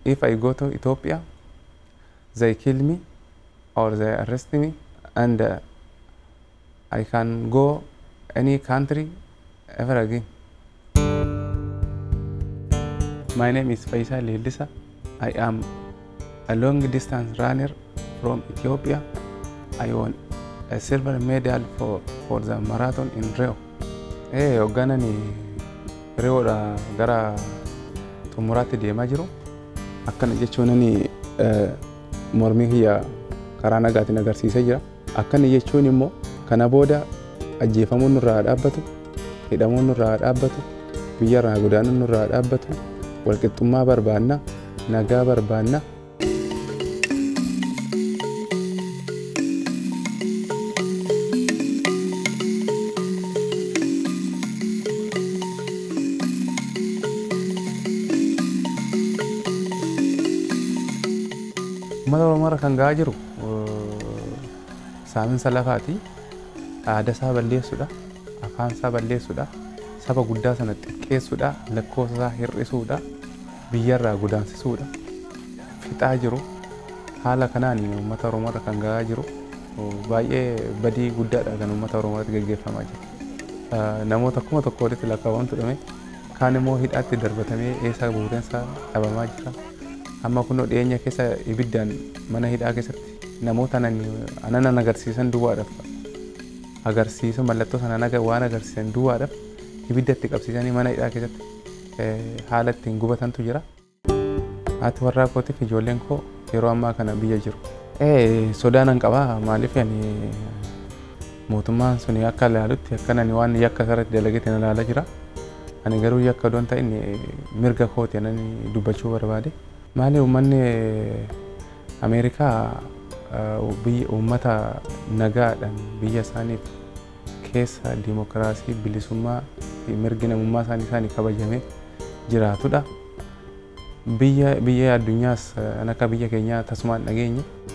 if I go to Ethiopia, they kill me or they arrest me, and uh, I can go any country ever again. My name is Faisal Lilisa. I am a long distance runner from Ethiopia. I won a silver medal for, for the marathon in Rio. Hey, hoogganani Riyoodha gara xumuraatti deemaa jiru. Akkana jechuunani mormii kiyya karaa nagaatiin agarsiisee jira. Akkana jechuun immoo kana booda ajjeefamuun nurraa dhaabbatu, hidhamuun nurraa dhaabbatu, biyyarraa godaanuun nurraa dhaabbatu, walqixxummaa barbaanna, nagaa barbaanna. Uummata Oromoo irra kan gahaa jiru saaminsa lafaati. Aadaa isaa balleessuudha. Afaan isaa balleessuudha. Saba guddaa sana xiqqeessuudha. Lakkoofsa isaa hir'isuudha. Biyyarraa godaansisuudha. Fixaa jiru. Haala kanaan uummata Oromoo irra kan gahaa jiru. Baay'ee badii guddaadha kan uummata Oromoo irratti gaggeeffamaa jiru. Namoota kuma tokko walitti lakkaawwantu dhume kaan immoo hidhaatti darbatamee eessa buuteensa dhabamaa jira. amma kunoo dhiyeenya keessa ibiddaan mana hidhaa keessatti namoota anan agarsiisan duwwaadhaaf agarsiisa mallattoo sana waan agarsiisan duwwaadhaaf ibiddatti qabsiisanii mana hidhaa keessatti haala ittiin gubatantu jira. Haati warraa kootiif ijoolleen koo yeroo ammaa kana biyya jiru. Sodaa nan qabaa maaliif ani mootummaan suni akka ilaalutti akka nani waan yakka irratti dalageetti na ilaalaa jira. Ani garuu yakka doon ta'in mirga kooti anani dubbachuu barbaade. maali uummanni ameerikaa uummata nagaadhaan biyya isaaniif keessa dimokiraasii bilisummaa fi mirgi namummaa isaanii isaanii kabajamee jiraatudha. Biyya biyya addunyaas akka biyya keenyaa tasumaan dhageenye